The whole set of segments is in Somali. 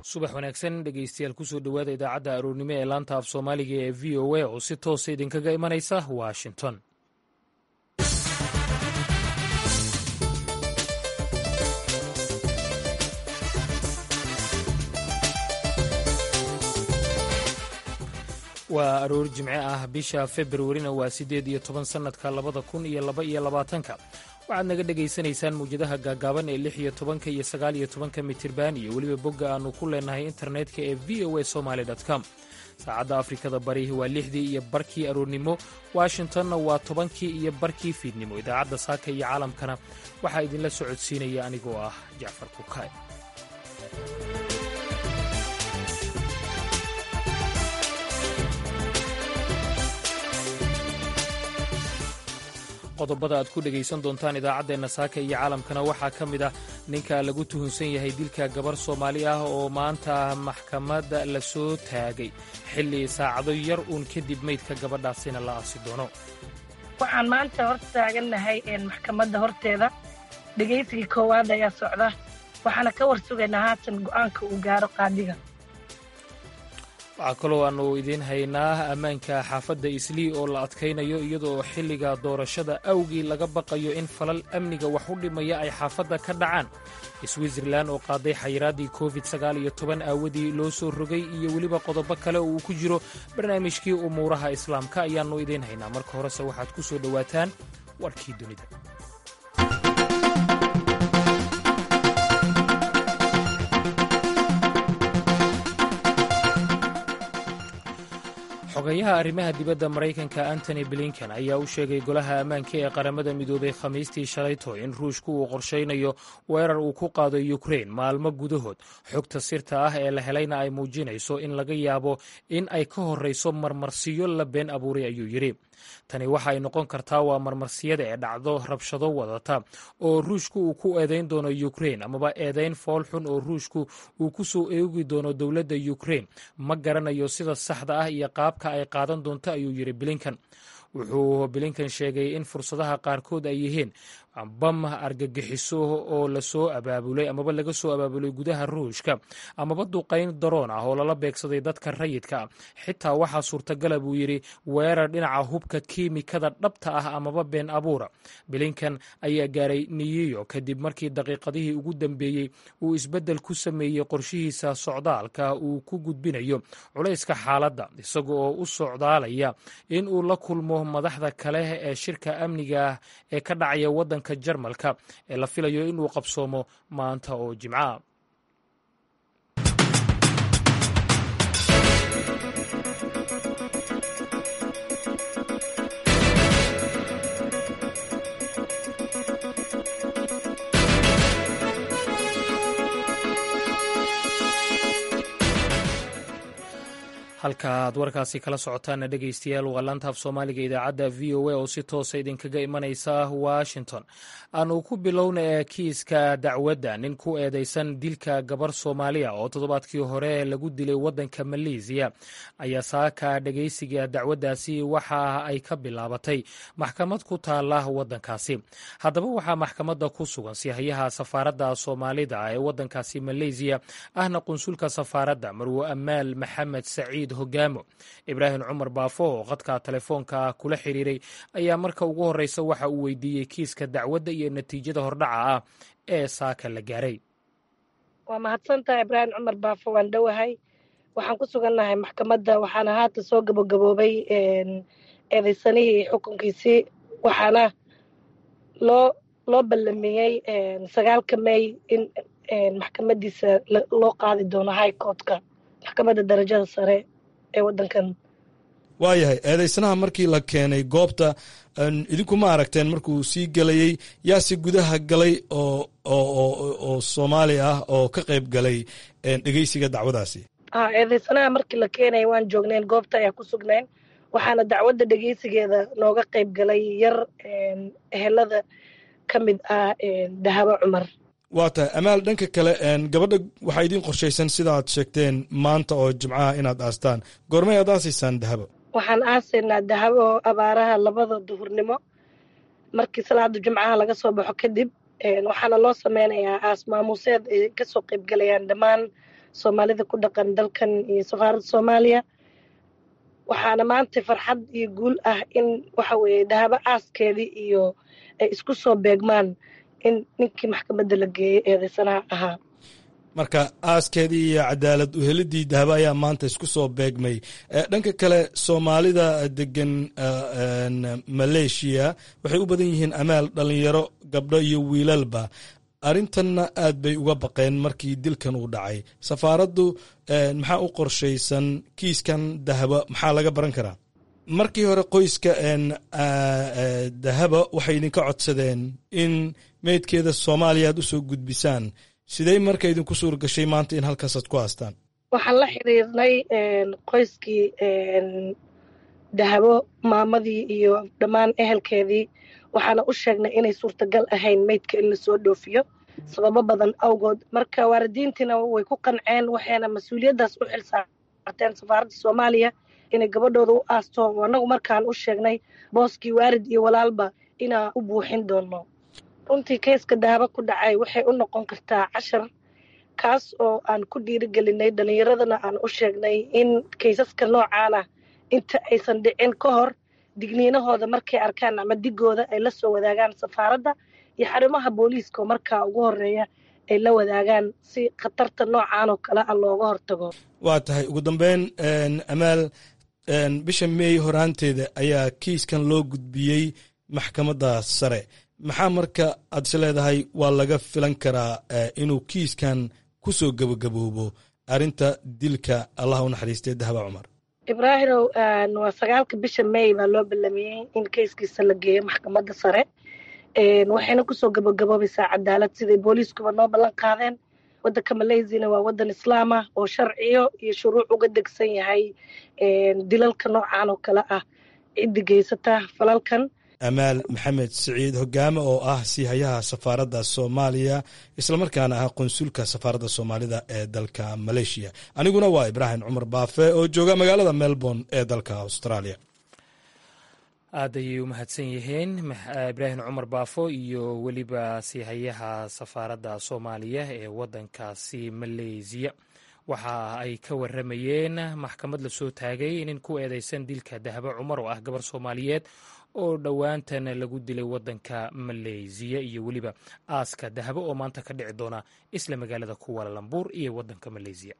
subax wanaagsan dhegeystayaal kusoo dhowaada idaacadda aroornimo ee laanta af soomaaliga ee v o a oo si toosa idinkaga imanaysa washington waa aroor jimce ah bisha februarina waa siddeed iyo toban sannadka labada kun iyo laba iyo labaatanka waxaad naga dhegaysanaysaan mawjadaha gaagaaban ee lix iyo tobanka iyo sagaal iyo tobanka mitirban iyo weliba bogga aannu ku leenahay internetka ee v o a somaly com saacadda afrikada bari waa lixdii iyo barkii aroornimo washingtonna waa tobankii iyo barkii fiidnimo idaacadda saaka iyo caalamkana waxaa idinla socodsiinaya anigoo ah jacfar kukaay qodobada aad ku dhegaysan doontaan idaacaddeenna saaka iyo caalamkana waxaa ka mid ah ninka lagu tuhunsan yahay dilka gabar soomaali ah oo maanta maxkamadda la soo taagay xilli saacado yar uun kadib meydka gabadhaasina la aasi doono waxaan maanta hor taagannahay maxkamadda horteeda dhegaysigii koowaad ayaa socda waxaana ka war sugaynaa haatan go'aanka uu gaaro qaadiga waxaa kaloo aannu idiin haynaa ammaanka xaafadda islii oo la adkaynayo iyadoo xilliga doorashada awgii laga baqayo in falal amniga wax u dhimaya ay xaafadda ka dhacaan switzerlan oo qaaday xayiraaddii covid sagaal iyo toban aawadii loo soo rogay iyo weliba qodobo kale oo uu ku jiro barnaamijkii umuuraha islaamka ayaannu idiin haynaa marka horese waxaad ku soo dhowaataan warkii dunida xogayaha arrimaha dibadda maraykanka antony blinken ayaa u sheegay golaha ammaanka ee qaramada midoobay khamiistii shalayto in ruushku uu qorshaynayo weerar uu ku qaado ukrein maalmo gudahood xogta sirta ah ee la helayna ay muujinayso in laga yaabo in ay ka horrayso marmarsiyo la been abuuray ayuu yidhi tani waxa ay noqon kartaa waa marmarsiyada ee dhacdo rabshado wadata oo ruushku uu ku eedayn doono ukrein amaba eedayn fool xun oo ruushku uu ku soo eegi doono dowladda ukrein ma garanayo sida saxda ah iyo qaabka ay qaadan doonto ayuu yidhi blinkan wuxuu blinkan sheegay in fursadaha qaarkood ay yihiin bam argagixiso oo lasoo abaabulay amaba laga soo abaabulay gudaha ruushka amaba duqayn daroon ah oo lala beegsaday dadka rayidka ah xitaa waxaa suurtagala buu yidhi weerar dhinaca hubka kiimikada dhabta ah amaba been abuura blinkan ayaa gaaray niyiyo kadib markii daqiiqadihii ugu dambeeyey uu isbeddel ku sameeyey qorshihiisa socdaalka uu ku gudbinayo culayska xaaladda isaga oo u socdaalaya in uu la kulmo madaxda kale ee shirka amniga ah ee ka dhacaya waddanka jarmalka ee la filayo inuu qabsoomo maanta oo jimca halka aad warkaasi kala socotaana dhegaystayaal waa laanta af soomaaliga idaacadda v o a oo si toosa idinkaga imanaysa washington aanu ku bilowna ee kiiska dacwadda nin ku eedeysan dilka gabar soomaaliya oo toddobaadkii hore lagu dilay waddanka maleesiya ayaa saaka dhegaysiga dacwaddaasi waxa ay ka bilaabatay maxkamad ku taala waddankaasi haddaba waxaa maxkamadda ku sugan sihayaha safaaradda soomaalida ee waddankaasi maleysiya ahna qunsulka safaaradda marwo amaal maxamed saciid hogaamo ibraahim cumar baafo oo khadka telefoonka kula xiriiray ayaa marka ugu horreysa waxa uu weydiiyey kiiska dacwadda iyo natiijada hordhaca ah ee saaka la gaaray waa mahadsantaha ibraahim cumar baafo waan dhowahay waxaan ku sugannahay maxkamadda waxaana haatan soo gabagaboobay eedeysanihii xukunkiisii waxaana loo loo ballamiyey sagaalka may in maxkamadiisa loo qaadi doono high courtka maxkamadda darajada sare ee waddankan waayahay eedeysanaha markii la keenay goobta idinku ma aragteen markuu sii gelayey yaase gudaha galay oo oo soomaali ah oo ka qayb galay dhegeysiga dacwadaasi a eedeysanaha markii la keenaya waan joognayn goobta ayaa ku sugnayn waxaana dacwadda dhegeysigeeda nooga qayb galay yar ehelada ka mid ah dahabo cumar waa tahay amaal dhanka kale gabadha waxaa idiin qorshaysan sida aad sheegteen maanta oo jimcaha inaad aastaan goormay aad aasaysaan dahabo waxaan aasaynaa dahabo abaaraha labada duhurnimo markii salaada jumcaha laga soo baxo kadib waxaana loo sameynayaa aas maamuuseed ay kasoo qaybgalayaan dhammaan soomaalida ku dhaqan dalkan iyo safaaradda soomaaliya waxaana maanta farxad iyo guul ah in waxa weeye dahabo aaskeedii iyo ay isku soo beegmaan in ninkii maxkamadda la geeyey eedeysanaha ahaa marka aaskeedii iyo cadaalad uhelidii dahabo ayaa maanta isku soo beegmay dhanka kale soomaalida degan maleeshiya waxay u badan yihiin amaal dhalinyaro gabdho iyo wiilalba arrintanna aad bay uga baqeen markii dilkan uu dhacay safaaraddu maxaa u qorshaysan kiiskan dahabo maxaa laga baran karaa markii hore qoyska dahaba waxay idinka codsadeen in meydkeeda soomaaliya aad usoo gudbisaan sidey marka idinku suur gashay maanta in halkaasaad ku haastaan waxaan la xiriirnay qoyskii dahabo maamadii iyo dhammaan ehelkeedii waxaana u sheegnay inay suurtagal ahayn meydka in lasoo dhoofiyo sababo badan awgood marka waalidiintiina way ku qanceen waxayna mas-uuliyaddaas u xilsaarteen safaaradda soomaaliya inay gabadhooda u aasto annagu markaan u sheegnay booskii waalid iyo walaalba inaan u buuxin doonno runtii kayska dahabo ku dhacay waxay u noqon kartaa cashar kaas oo aan ku dhiirigelinay dhallinyaradana aan u sheegnay in kaysaska noocaana inta aysan dhicin ka hor digniinahooda markay arkaan ama digooda ay la soo wadaagaan safaaradda iyo xarumaha booliiska oo markaa ugu horeeya ay la wadaagaan si khatarta noocan oo kale a looga hortago waa tahay ugu dambeyn amaal bisha meey horaanteeda ayaa kiiskan loo gudbiyey maxkamadda sare maxaa marka aad is leedahay waa laga filan karaa inuu kiiskan ku soo gebagaboobo arrinta dilka allah u naxariistay dahaba cumar ibraahimow waa sagaalka bisha may baa loo ballamiyey in kayskiisa la geeyo maxkamadda sare waxayna kusoo gabagaboobaysaa cadaalad siday booliiskuba noo ballan qaadeen waddanka maleysiana waa waddan islaam ah oo sharciyo iyo shuruuc uga degsan yahay dilalka noocan oo kale ah ciddi geysata falalkan amaal maxamed siciid hogaame oo ah siihayaha safaaradda soomaaliya islamarkaana ah qonsulka safaaradda soomaalida ee dalka maleeshiya aniguna waa ibraahim cumar baafe oo jooga magaalada melbourne ee dalka australia aad ayay u mahadsan yihiin ibraahim cumar baafo iyo weliba siihayaha safaaradda soomaaliya ee waddankaasi maleysiya waxa ay ka waramayeen maxkamad lasoo taagay nin ku eedeysan dilka dahabo cumar oo ah gabar soomaaliyeed oo dhowaantan lagu dilay waddanka maleysiya iyo weliba aaska dahabo oo maanta ka dhici doona isla magaalada kuwalalambuur iyo waddanka maleysiya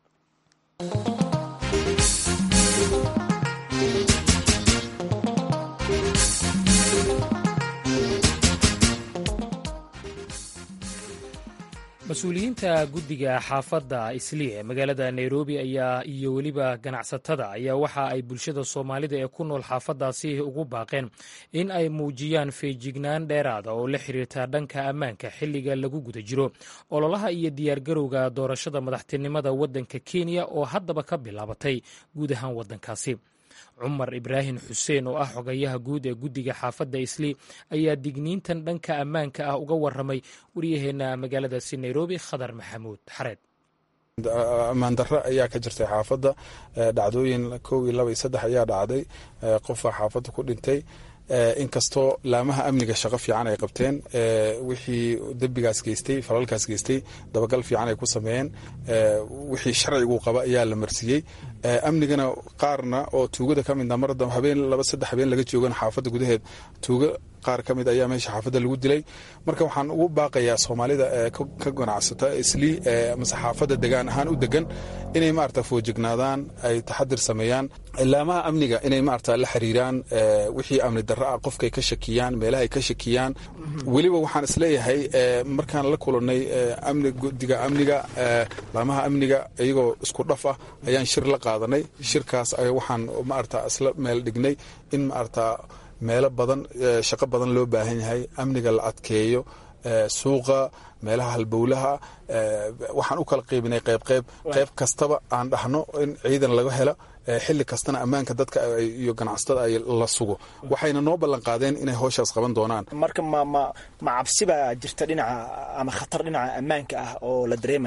mas-uuliyiinta guddiga xaafadda islii ee magaalada nairobi ayaa iyo weliba ganacsatada ayaa waxa ay bulshada soomaalida ee ku nool xaafaddaasi ugu baaqeen in ay muujiyaan feejignaan dheeraada oo la xiriirta dhanka ammaanka xilliga lagu guda jiro ololaha iyo diyaargarowga doorashada madaxtinimada waddanka kenya oo haddaba ka bilaabatay guud ahaan waddankaasi cumar ibraahim xuseen oo ah xogayaha guud ee guddiga xaafadda islii ayaa digniintan dhanka ammaanka ah uga waramay waryaheena magaaladaasi nairobi khadar maxamuud xareed ammaan darro ayaa ka jirtay xaafadda dhacdooyin kow iyo laba iyo saddex ayaa dhacday qofa xaafadda ku dhintay inkastoo laamaha amniga shaqo fiican ay qabteen wixii dembigaas geystay falalkaas geystay dabagal fiican ay ku sameeyeen wixii sharcigu qaba ayaa la marsiiyey amnigana qaarna oo tuugada ka midna mar habeen laba saddex habeen laga joogan xaafadda gudaheed tuuga qaar ka mid ayaa meesha xaafadda lagu dilay marka waxaan ugu baaqayaa soomaalida ka ganacsata islii mase xaafadda degaan ahaan u degan inay maarata foojignaadaan ay taxadir sameeyaan laamaha amniga inay maarata la xiriiraan wixii amni darro ah qofkay ka shakiyaan meelahay ka shakiyaan weliba waxaan isleeyahay markaan la kulannay amni guddiga amniga laamaha amniga iyagoo isku dhaf ah ayaan shir la qaadanay shirkaas waxaan maarata isla meel dhignay in maarata meelo badan shaqo badan loo baahan yahay amniga la adkeeyo suuqa meelaha halbowlaha waxaan u kala qaybinay qayb qayb qayb kastaba aan dhahno in ciidan laga helo xilli kastana ammaanka dadka iyo ganacsatada ay la sugo waxayna noo ballan qaadeen inay howshaas qaban doonaan marka ma ma ma cabsi baa jirta dhinaca ama khatar dhinaca ammaanka ah oo la dareemayo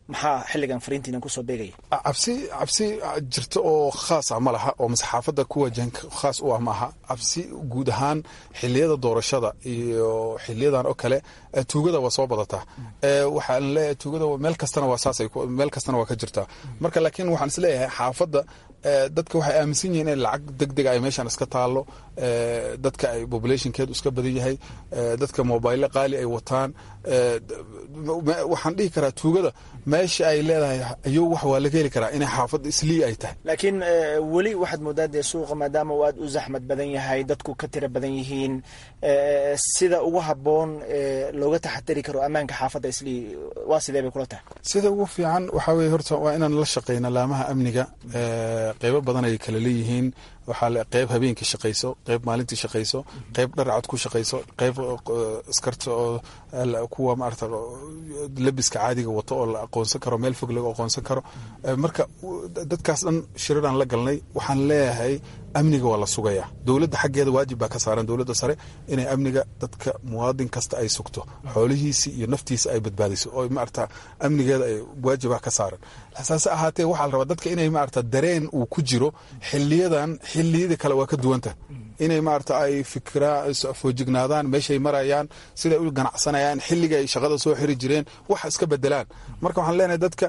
maxaa xilligan fariintiina kusoo beegaya cabsi cabsi jirta oo khaas ah ma laha oo masaxaafadda ku wajahan khaas u ah maaha cabsi guud ahaan xiliyada doorashada iyo xiliyadan oo kale tuugada waa soo badataa waxaan leeyahay tuugada meel kastana waa saas meel kastana waa ka jirtaa marka laakiin waxaan is leeyahay xaafadda dadka waxay aaminsan yihiin in lacag deg deg ay meeshan iska taalo dadka ay populationkeedu iska badan yahay dadka mobayle qaali ay wataan waxaan dhihi karaa tuugada meesha ay leedahay ayuu wax waa laga heli karaa inay xaafadda islii ay tahay laakiin weli waxaad moodaa dee suuqa maadaama uu aad u zaxmad badan yahay dadku ka tira badan yihiin sida ugu habboon looga taxadari karo ammaanka xaafadda islii waa sidee bay kula tahay sida ugu fiican waxaa weye horta waa inaan la shaqeyna laamaha amniga qeybo badan ay kala leeyihiin waxaa qeyb habeenkii shaqayso qeyb maalintii shaqayso qeyb dharcad ku shaqayso qeyb iskarta oo kuwa maarata labiska caadiga wato oo la aqoonsan karo meel fog laga aqoonsan karo marka dadkaas dhan shiriraan la galnay waxaan leeyahay amniga waa la sugayaa dowladda xaggeeda waajib baa ka saaran dowladda sare inay amniga dadka muwaadin kasta ay sugto xoolihiisi iyo naftiisa ay badbaadiso oo maarata amnigeeda ay waajibah ka saaran saase ahaatee waxaa la rabaa dadka inay maarata dareen uu ku jiro xiliyadan xiliyada kale waa ka duwanta inay maarata ay fikraa foojignaadaan meeshay marayaan siday u ganacsanayaan xilliga ay shaqada soo xiri jireen wax iska bedelaan marka waxaan leenahay dadka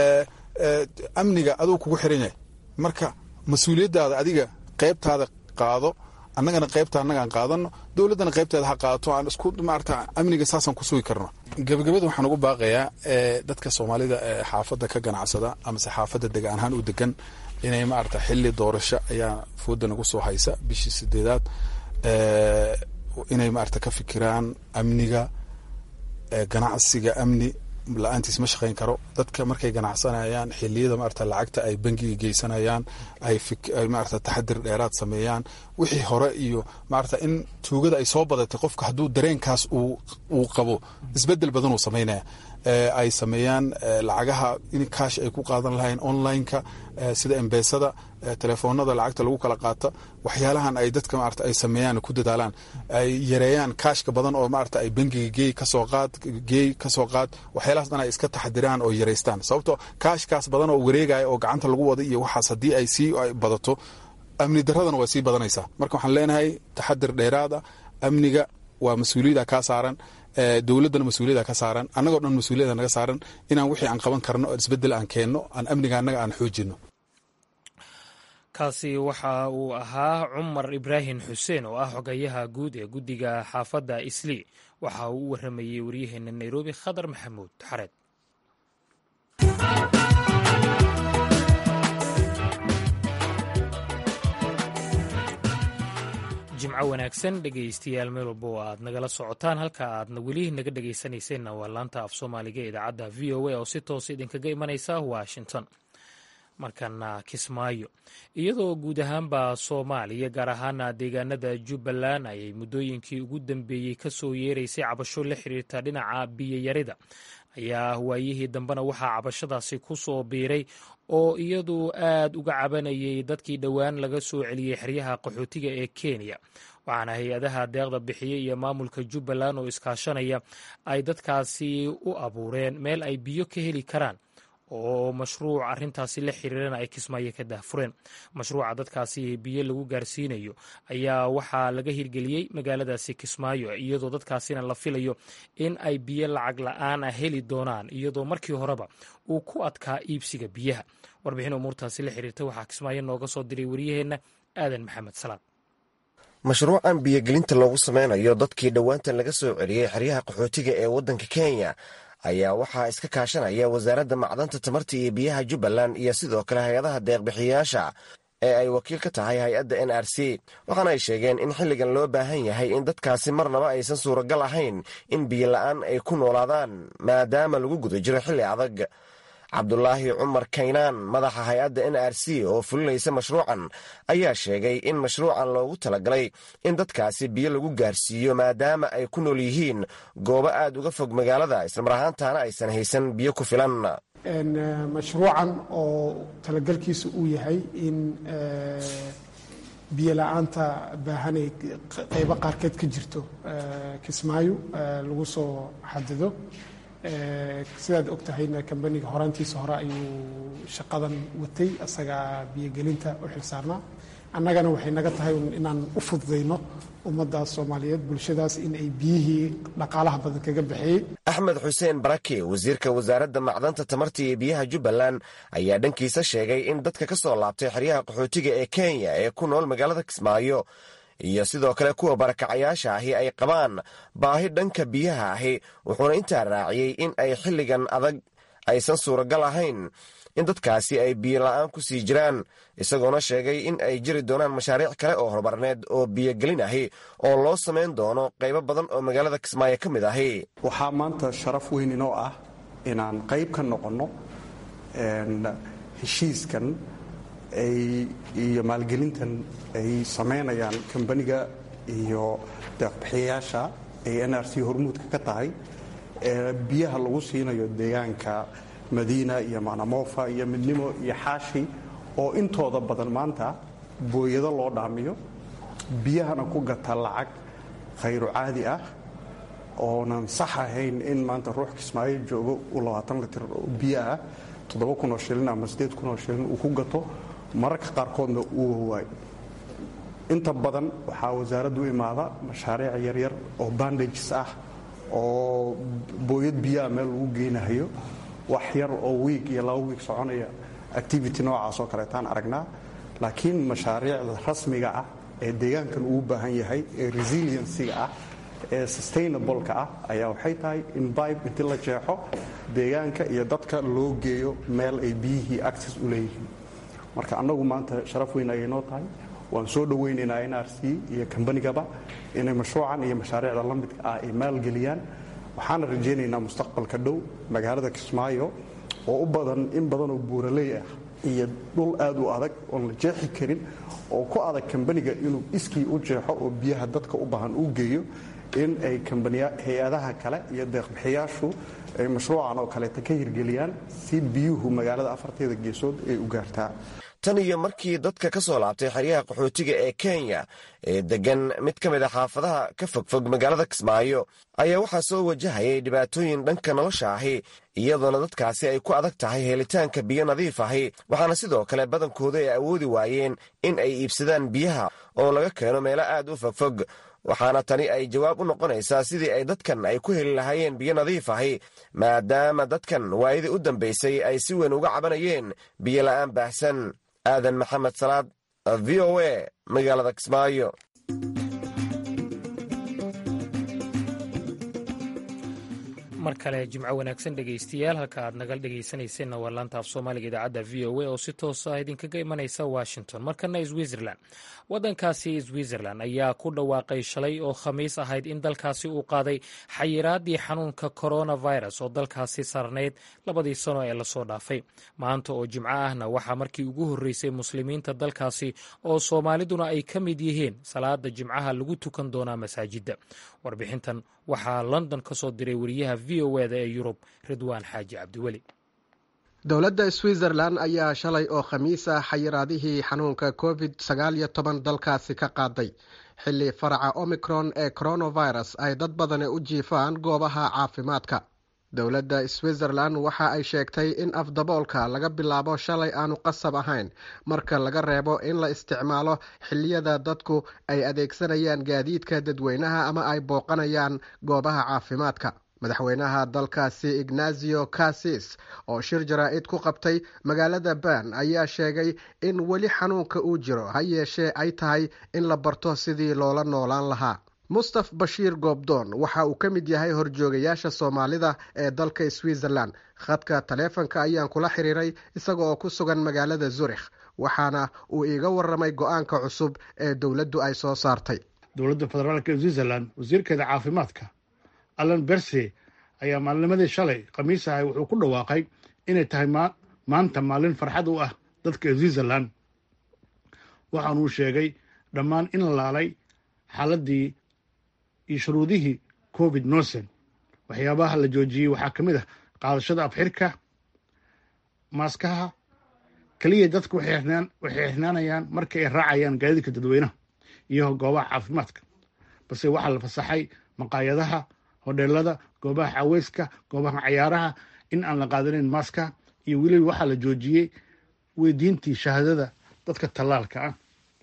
amniga aduu kugu xiran yahay marka mas-uuliyadaada adiga qeybtaada qaado annagana qeybta annagaan qaadano dowladdana qeybteeda ha qaadato aan isku maarata amniga saasaan ku sugi karno gabagabada waxaan ugu baaqayaa dadka soomaalida ee xaafadda ka ganacsada amase xaafadda degaan ahaan u degan inay maarata xili doorasho ayaa fooda nagu soo haysa bishii sideedaad inay maarata ka fikiraan amniga ganacsiga amni la-aantiis ma shaqayn karo dadka markay ganacsanayaan xiliyada maarata lacagta ay bangiga geysanayaan ay maarata taxadir dheeraad sameeyaan wixii hore iyo maarata in tuugada ay soo badatay qofka hadduu dareenkaas uu qabo isbedel badan uu samaynaya ay sameeyaan lacagaha in kaash ay ku qaadan lahayn online-ka sida embesada telefoonada lacagta lagu kala qaata waxyaalahan ay dadka maarata ay sameeyaan ku dadaalaan ay yareeyaan kaashka badan oo maarata ay bangiga geey kasoo qaad geey kasoo qaad waxyaalahaas dhan ay iska taxadiraan oo yareystaan sababto kaashkaas badan oo wareegaya oo gacanta lagu wada iyo waxaas haddii ay sii badato amni daradana waa sii badanaysaa marka waxaan leenahay taxadir dheeraada amniga waa mas-uuliyada kaa saaran dowladdana mas-uuliyada ka saaran annagoo dhan mas-uuliyada naga saaran inaan wixii aan qaban karno isbedel aan keenno aan amniga annaga aan xoojino kaasi waxa uu ahaa cumar ibraahim xuseen oo ah xogayaha guud ee guddiga xaafadda islii waxa uu u waramayey waryaheena nairobi khadar maxamuud xareed jimco wanaagsan dhegaystayaal meel walba oo aad nagala socotaan halka aadna weli naga dhegaysanayseena waa laanta af soomaaliga ee idaacadda v o a oo si toosa idinkaga imanaysa washington markana kismaayo iyadoo guud ahaanba soomaaliya gaar ahaana deegaanada jubbaland ayay muddooyinkii ugu dambeeyey kasoo yeeraysay cabasho la xiriirta dhinaca biyoyarida ayaa waayihii dambena waxaa cabashadaasi ku soo biiray oo iyadu aad uga cabanayay dadkii dhowaan laga soo celiyey xeryaha qaxootiga ee kenya waxaana hay-adaha deeqda bixiya iyo maamulka jubbaland oo iskaashanaya ay dadkaasi u abuureen meel ay biyo ka heli karaan oo mashruuc arintaasi la xiriirana ay kismaayo ka daahfureen mashruuca dadkaasi biyo lagu gaarsiinayo ayaa waxaa laga hirgeliyey magaaladaasi kismaayo iyadoo dadkaasina la filayo in ay biyo lacag la-aan ah heli doonaan iyadoo markii horeba uu ku adkaa iibsiga biyaha warbixin umuurtaasi la xiriirta waxaa kismaayo nooga soo diray wariyaheenna aadan maxamed salaad mashruucan biyogelinta loogu sameynayo dadkii dhowaantan laga soo celiyey xeryaha qaxootiga ee waddanka kenya ayaa waxaa iska kaashanaya wasaaradda macdanta tamarta iyo biyaha jubbaland iyo sidoo kale hay-adaha deeqbixiyayaasha ee ay wakiil ka tahay hay-adda n r c waxaana ay sheegeen in xilligan loo baahan yahay in dadkaasi marnaba aysan suuragal ahayn in biyo la-aan ay ku noolaadaan maadaama lagu guda jiro xilli adag cabdulaahi cumar kaynaan madaxa hay-adda n r c oo fulinaysa mashruucan ayaa sheegay in mashruucan loogu talagalay in dadkaasi biyo lagu gaarsiiyo maadaama ay ku nool yihiin goobo aad uga fog magaalada islamar ahaantaana aysan haysan biyo ku filan mashruucan oo talagalkiisa uu yahay in biyo la-aanta baahanay qaybo qaarkeed ka jirto kismaayo lagu soo xadido sidaad og tahayna kambaniga horaantiisa hore ayuu shaqadan watay asagaa biyogelinta u xilsaarnaa annagana waxay naga tahay inaan u fududayno ummaddaas soomaaliyeed bulshadaas in ay biyihii dhaqaalaha badan kaga baxeeyey axmed xuseen barake wasiirka wasaaradda macdanta tamarta iyo biyaha jubbaland ayaa dhankiisa sheegay in dadka ka soo laabtay xeryaha qaxootiga ee kenya ee ku nool magaalada kismaayo iyo sidoo kale kuwa barakacayaasha ahi ay qabaan baahi dhanka biyaha ahi wuxuuna intaa raaciyey in ay xilligan adag aysan suuragal ahayn in dadkaasi ay biyo la'aan ku sii jiraan isagoona sheegay in ay jiri doonaan mashaariic kale oo horumarneed oo biyogelin ahi oo loo samayn doono qaybo badan oo magaalada kismaayo ka mid ahi waxaa maanta sharaf weyn inoo ah inaan qayb ka noqonno heshiiskan iyo maalgelintan ay samaynayaan kambaniga iyo deeqbixiyayaasha ay n r c hormuudka ka tahay ee biyaha lagu siinayo deegaanka madiina iyo manamofa iyo midnimo iyo xaashi oo intooda badan maanta booyado loo dhaamiyo biyahana ku gata lacag khayru caadi ah oonan sax ahayn in maanta ruux kismaayo joogo uu labaatan litir oo biyo ah toddoba kun oo shilin ama siddeed kun oo shilin uu ku gato mararka qaarkoodna uu wawaayo inta badan waxaa wasaaraddu u imaada mashaariic yaryar oo bandages ah oo booyad biyaha meel lagu geynahayo wax yar oo wiig iyo laba wiig soconaya activity noocaas oo kaleetaan aragnaa laakiin mashaariicda rasmiga ah ee deegaankan uu baahan yahay ee resiliensiga ah ee sustainableka ah ayaa waxay tahay in bibe intii la jeexo deegaanka iyo dadka loo geeyo meel ay biyihii access u leeyihiin marka annagu maanta sharaf weyn ayay noo tahay waan soo dhowaynaynaa n r c iyo kambanigaba inay mashruucan iyo mashaariicda la midka ah ay maalgeliyaan waxaana rajaynaynaa mustaqbalka dhow magaalada kismaayo oo u badan in badanoo buuraley ah iyo dhul aad u adag oon la jeexi karin oo ku adag kambaniga inuu iskii u jeexo oo biyaha dadka u baahan u geeyo in ay hay-adaha kale iyo deeqbixiyaashu ay mashruucan oo kaleeta ka hirgeliyaan si biyuhu magaalada afarteeda geesood ay u gaartaa tan iyo markii dadka ka soo laabtay xeryaha qaxootiga ee kenya ee deggan mid ka mid a xaafadaha ka fogfog magaalada kismaayo ayaa waxaa soo wajahayay dhibaatooyin dhanka nolosha ahi iyadoona dadkaasi ay ku adag tahay helitaanka biyo nadiif ahi waxaana sidoo kale badankooda ay awoodi waayeen in ay iibsadaan biyaha oo laga keeno meelo aad u fogfog waxaana tani ay jawaab u noqonaysaa sidii ay dadkan ay ku heli lahaayeen biyo nadiif ahi maadaama dadkan waayadii u dambaysay ay si weyn uga cabanayeen biyo la'aan baahsan aadan maxamed salaad v o a magaalada kismaayo mar kale jimco wanaagsan dhegaystayaal halka aad nagal dhegaysanayseena waa laanta af soomaaliga idaacadda v o a oo si toos ah idinkaga imanaysa washington markana switzerland waddankaasi switzerland ayaa ku dhawaaqay shalay oo khamiis ahayd in dalkaasi uu qaaday xayiraadii xanuunka coronavirus oo dalkaasi sarnayd labadii sano ee lasoo dhaafay maanta oo jimco ahna waxaa markii ugu horreysay muslimiinta dalkaasi oo soomaaliduna ay ka mid yihiin salaada jimcaha lagu tukan doonaa masaajidda warbixintan waxaa london ka soo diray wariyaha v o eda ee yurub ridwaan xaaji cabdiweli dowladda switzerland ayaa shalay oo khamiis ah xayiraadihii xanuunka covid sagaal iyo toban dalkaasi ka qaaday xilli faraca omicron ee coronavirus ay dad badani u jiifaan goobaha caafimaadka dowladda switzerland waxa ay sheegtay in afdaboolka laga bilaabo shalay aanu qasab ahayn marka laga reebo in la isticmaalo xilliyada dadku ay adeegsanayaan gaadiidka dadweynaha ama ay booqanayaan goobaha caafimaadka madaxweynaha dalkaasi ignazio cassis oo shir jaraa-id ku qabtay magaalada ban ayaa sheegay in weli xanuunka uu jiro ha yeeshee ay tahay in la barto sidii loola noolaan lahaa mustaf bashiir goobdoon waxa uu ka mid yahay horjoogayaasha soomaalida ee dalka switzerland khadka taleefonka ayaan kula xiriiray isaga oo ku sugan magaalada zurikh waxaana uu iiga waramay go-aanka cusub ee dowladdu ay soo saartay dowladda federaalk ee switzerland wasiirkeeda caafimaadka allan berse ayaa maalnimadii shalay khamiis ahay wuxuu ku dhawaaqay inay tahay maanta maalin farxad u ah dadka switzerland waxaanuu sheegay dhammaan in la laalay xaaladii iyo shuruudihii covid nosen waxyaabaha la joojiyey waxaa ka mid ah qaadashada abxirka maaskaha keliya dadku waxay xirnaanayaan marka ay raacayaan gaadiidka dadweynaha iyo goobaha caafimaadka balse waxaa la fasaxay maqaayadaha hodheelada goobaha caweyska goobaha cayaaraha in aan la qaadanin maska iyo weliba waxaa la joojiyey weydiintii shahaadada dadka tallaalka ah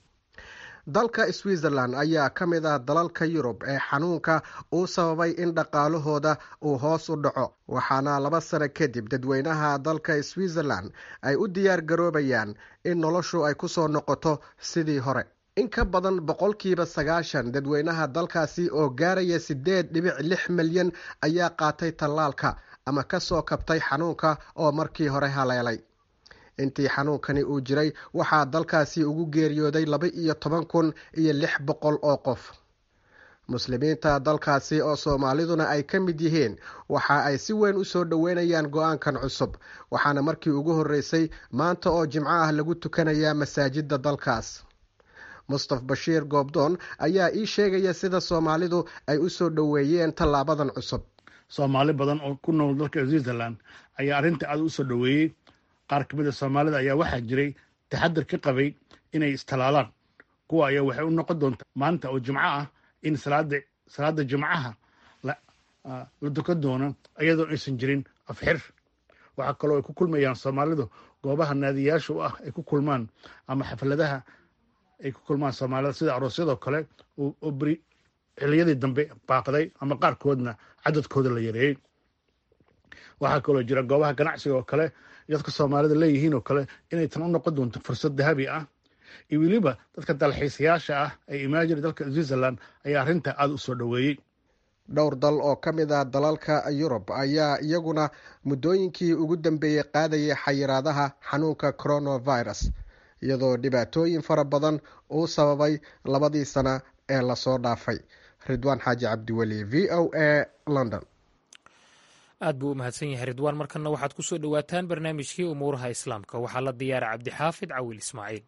dalka switzerland ayaa ka mid ah dalalka yurub ee xanuunka uu sababay in dhaqaalahooda uu hoos u dhaco waxaana laba sano kadib dadweynaha dalka switzerland ay u diyaar garoobayaan in noloshu ay kusoo noqoto sidii hore in ka badan boqolkiiba sagaashan dadweynaha dalkaasi oo gaaraya sideed dhibic lix milyan ayaa qaatay tallaalka ama kasoo kabtay xanuunka oo markii hore haleelay intii xanuunkani uu jiray waxaa dalkaasi ugu geeriyooday laba iyo toban kun iyo lix boqol oo qof muslimiinta dalkaasi oo soomaaliduna ay ka mid yihiin waxa ay si weyn usoo dhoweynayaan go-aankan cusub waxaana markii ugu horreysay maanta oo jimco ah lagu tukanayaa masaajida dalkaas mustaf bashiir goobdoon ayaa ii sheegaya sida soomaalidu ay usoo dhoweeyeen tallaabadan cusub soomaali badan oo ku nool dalka switzerland ayaa arrinta aad usoo dhoweeyey qaar ka mid a soomaalida ayaa waxaa jiray taxadir ka qabay inay istalaalaan kuwa ayaa waxay u noqon doontaa maanta oo jimco ah in salaada salaada jimcaha la dukan doono iyadoo aysan jirin afxir waxaa kaloo ay ku kulmayaan soomaalidu goobaha naadiyaasha u ah ay ku kulmaan ama xafladaha ay ku kulmaan soomaalida sida aroosyadoo kale oo beri xiliyadii dambe baaqday ama qaarkoodna cadadkooda la yareeyey waxaa kaloo jira goobaha ganacsiga oo kale dadka soomaalida leeyihiin oo kale inay tan u noqon doonto fursad dahabi ah iyo weliba dadka dalxiisayaasha ah ee imaajiri dalka switzerland ayaa arrinta aada u soo dhoweeyey dhowr dal oo ka mid ah dalalka yurub ayaa iyaguna muddooyinkii ugu dambeeyey qaadayay xayiraadaha xanuunka coronavirus iyadoo dhibaatooyin fara badan uu sababay labadii sana ee lasoo dhaafay ridwaan xaaji cabdiweli v o a london aad buu u mahadsan yahay ridwaan markanna waxaad ku soo dhowaataan barnaamijkii umuuraha islaamka waxaa la diyaara cabdixaafid cawil ismaaciil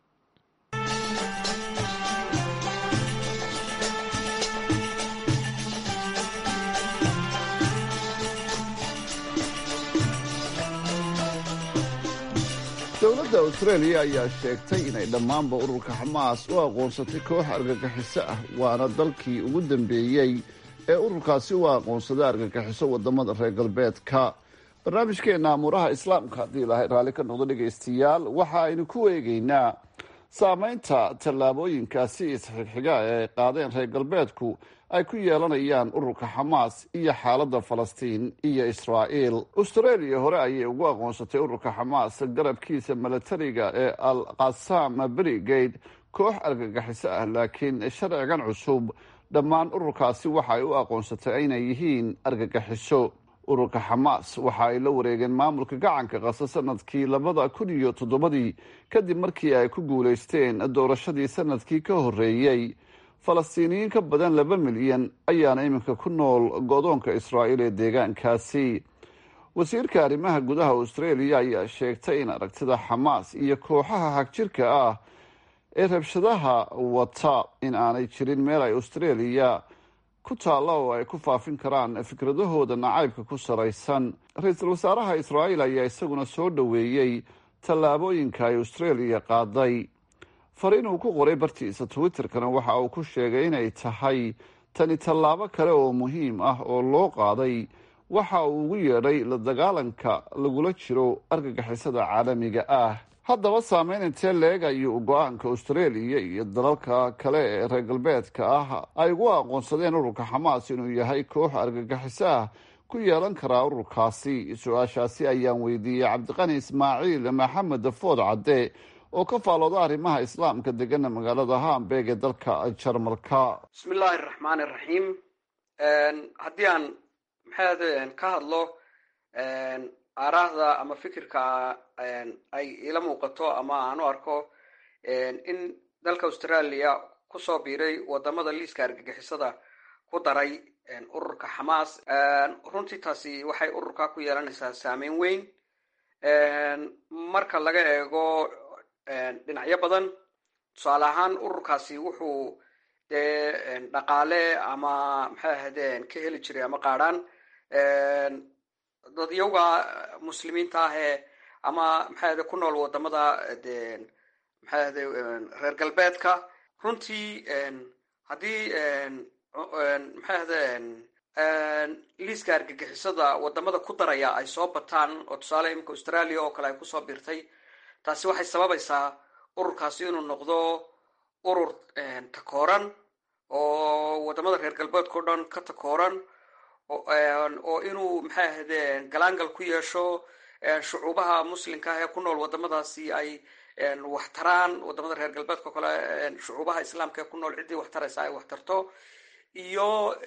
dowladda austraeliya ayaa sheegtay inay dhammaanba ururka xamaas u aqoonsatay koox argagixiso ah waana dalkii ugu dambeeyey ee ururkaasi u aqoonsada argagixiso wadamada reer galbeedka barnaamijkeena amuuraha islaamka haddii ilaahay raalli ka noqdo dhegaystayaal waxa aynu ku eegeynaa saameynta tallaabooyinkaasi isxigxiga ee ay qaadeen reer galbeedku ay ku yeelanayaan ururka xamaas iyo xaaladda falastiin iyo israa'iil austraeliya hore ayay ugu aqoonsatay ururka xamaas garabkiisa milatariga ee al qasam brigade koox argagixiso ah laakiin sharcigan cusub dhammaan ururkaasi waxa ay u aqoonsatay inay yihiin argagixiso ururka xamaas waxa ay la wareegeen maamulka gacanka qasa sanadkii labada kun iyo toddobadii kadib markii ay ku guulaysteen doorashadii sanadkii ka horreeyey falastiiniyiin ka badan laba milyan ayaana iminka ku nool godoonka israa'iil ee deegaankaasi wasiirka arrimaha gudaha austraeliya ayaa sheegtay in aragtida xamaas iyo kooxaha hagjirka ah ee rabshadaha wata in aanay jirin meel ay austraeliya ku taalla oo ay ku faafin karaan fikradahooda nacaybka ku saraysan ra-iisul wasaaraha israa'iil ayaa isaguna soo dhoweeyey tallaabooyinka ay austraeliya qaaday fariin uu ku qoray bartiisa twitterkana waxa uu ku sheegay inay tahay tani tallaabo kale oo muhiim ah oo loo qaaday waxa uu ugu yeedhay la dagaalanka lagula jiro argagixisada caalamiga ah haddaba saameyn intee leeg ayuu go-aanka austraeliya iyo dalalka kale ee reer galbeedka ah ay ugu aqoonsadeen ururka xamaas inuu yahay koox argagixiso ah ku yeelan karaa ururkaasi su-aashaasi ayaan weydiiyey cabdiqani ismaaciil maxamed food cadde oo ka faalooda arrimaha islaamka degana magaalada hamburg ee dalka jarmalka bismi illaahi araxmaani iraxiim haddii aan maxaad ka hadlo aaraahda ama fikirka ay ila muuqato ama aan u arko in dalka australia kusoo biiray wadamada liiska argagixisada ku daray ururka xamaas runtii taasi waxay ururka ku yeelanaysaa saameyn weyn marka laga eego dhinacyo badan tusaale ahaan ururkaasi wuxuu dee dhaqaale ama maxay ahaydeen ka heli jiray ama qaadhaan dadyowga muslimiinta ahee ama maxay ahde ku nool wadamada de maxay ahde reer galbeedka runtii haddii maxay ahde liiska argagixisada wadamada ku daraya ay soo bataan oo tusaale iminka australia oo kale ay kusoo biirtay taasi waxay sababaysaa ururkaasi inuu noqdo urur takooran oo wadamada reer galbeedka o dhan ka takooran oo inuu maxay ahayde galaangal ku yeesho shucuubaha muslimka ah ee ku nool wadamadaasi ay wax taraan wadamada reer galbeedka o kale shucuubaha islaamka ee ku nool ciddii wax taraysa ay wax tarto iyo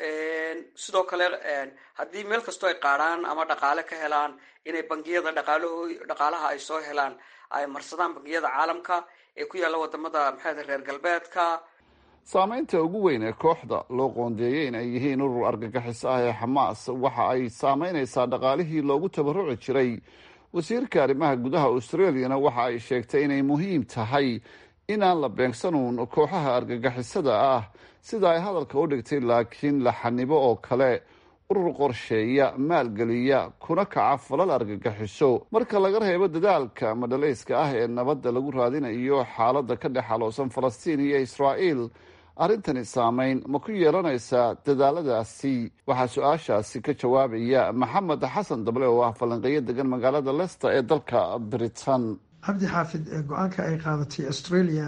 sidoo kale haddii meel kastoo ay qaadhaan ama dhaqaale ka helaan inay bangiyada dhaqaalaho dhaqaalaha ay soo helaan ay marsadaan bangiyada caalamka ee ku yaalla wadamada maxay reer galbeedka saameynta ugu weyn ee kooxda loo qoondeeyey in ay yihiin urur argagixiso ah ee xamaas waxa ay saameynaysaa dhaqaalihii loogu tabaruci jiray wasiirka arrimaha gudaha australiana waxa ay sheegtay inay muhiim tahay inaan la beegsanuun kooxaha argagixisada ah sida ay hadalka u dhigtay laakiin la xanibo oo kale urur qorsheeya maalgeliya kuna kaca falal argagixiso marka laga reebo dadaalka madhalayska ah ee nabadda lagu raadinayo xaaladda ka dhex aloosan falastiin iyo israa'iil arrintani saameyn ma ku yeelanaysaa dadaaladaasi waxaa su-aashaasi ka jawaabaya maxamed xasan dable oo ah falanqeeyo degan magaalada lester ee dalka britain cabdi xaafid go-aanka ay qaadatay australia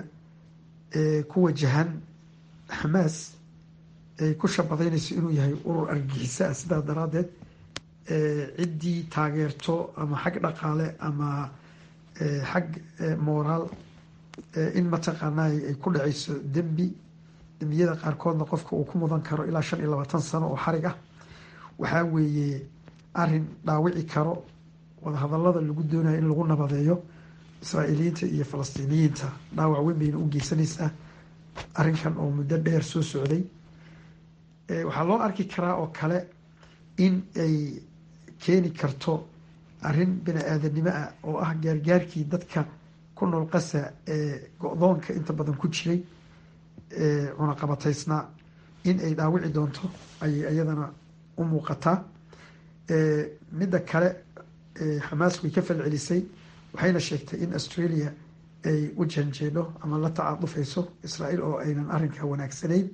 ee ku wajahan xamaas ay ku shabadaynayso inuu yahay urur argagixiso ah sidaa daraaddeed ciddii taageerto ama xag dhaqaale ama xag mooraal in mataqaanaa ay ku dhacayso dembi dembiyada qaarkoodna qofka uu ku mudan karo ilaa shan iyo labaatan sano oo xarig ah waxaa weeye arin dhaawici karo wadahadalada lagu doonayo in lagu nabadeeyo israa'iiliyiinta iyo falastiiniyiinta dhaawac weyn bayna u geysanaysaa arrinkan oo muddo dheer soo socday waxaa loo arki karaa oo kale in ay keeni karto arrin bini aadanimo ah oo ah gaargaarkii dadka ku nool qasa ee go-doonka inta badan ku jiray cunaqabataysnaa in ay dhaawici doonto ayay iyadana u muuqataa midda kale xamaas way ka falcelisay waxayna sheegtay in australia ay u janjeedho ama la tacaadufayso israa'iil oo aynan arrinka wanaagsanayn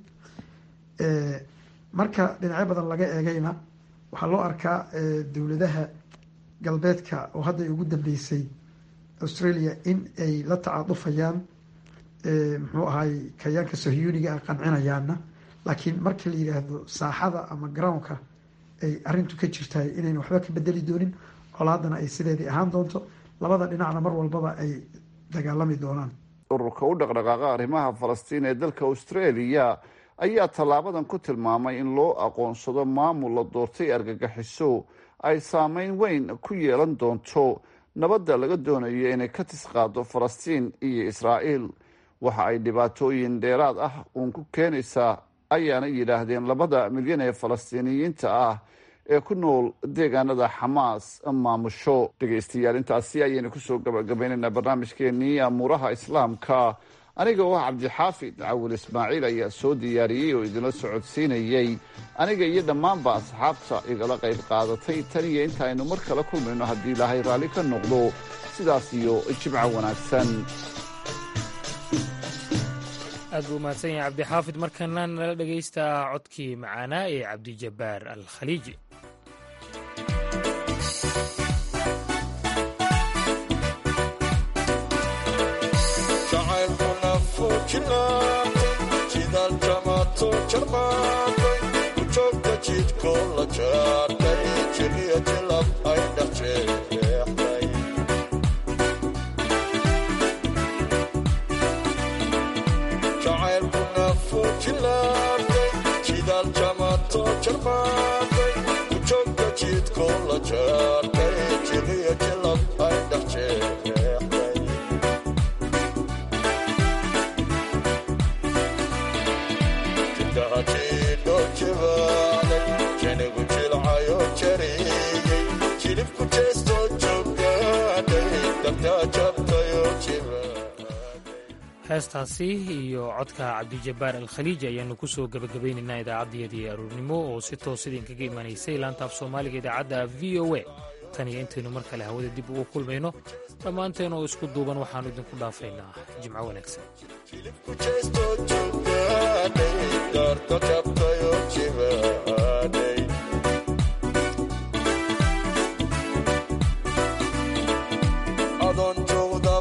marka dhinacyo badan laga eegayna waxaa loo arkaa dowladaha galbeedka oo hadda ugu dambeysay australia in ay la tacaadufayaan muxuu ahay kayaanka sahyuuniga ah qancinayaana laakiin markii la yidhaahdo saaxada ama groundka ay arrintu ka jirtahay inayna waxba ka bedeli doonin colaadana ay sideedii ahaan doonto labada dhinacna mar walbaba ay dagaalami doonaan ururka u dhaqdhaqaaqa arrimaha falastiin ee dalka australia ayaa tallaabadan ku tilmaamay in loo aqoonsado maamul la doortay argagixiso ay saameyn weyn ku yeelan doonto nabadda laga doonayo inay ka tisqaado falastiin iyo israa'iil waxa ay dhibaatooyin dheeraad ah uun ku keenaysaa ayaana yidhaahdeen labada milyan ee falastiiniyiinta ah ee ku nool deegaanada xamaas maamusho dhegaystayaal intaasi ayaynu kusoo gabagabaynaynaa barnaamijkeenii amuuraha islaamka aniga oo ah cabdixaafid cawil ismaaciil ayaa soo diyaariyey oo idinla socodsiinayey aniga iyo dhammaanba asxaabta igala qayb qaadatay tan iyo inta aynu mar kale kulmayno haddii ilaahay raalli ka noqdo sidaas iyo jimco wanaagsan aad buu umahadsan yahay cabdixaafid markana nala dhegaysta codkii macaanaa ee cabdijabbaar al khaliiji heestaasi iyo codka cabdijabbaar al khaliiji ayaanu ku soo gebagabaynaynaa idaacaddiyadii aruurnimo oo si toos idinkaga imanaysay laanta af soomaaliga idaacadda v o a tan iyo intaynu mar kale hawada dib ugu kulmayno dhammaanteen oo isku duuban waxaannu idinku dhaafaynaa jimco wanaagsan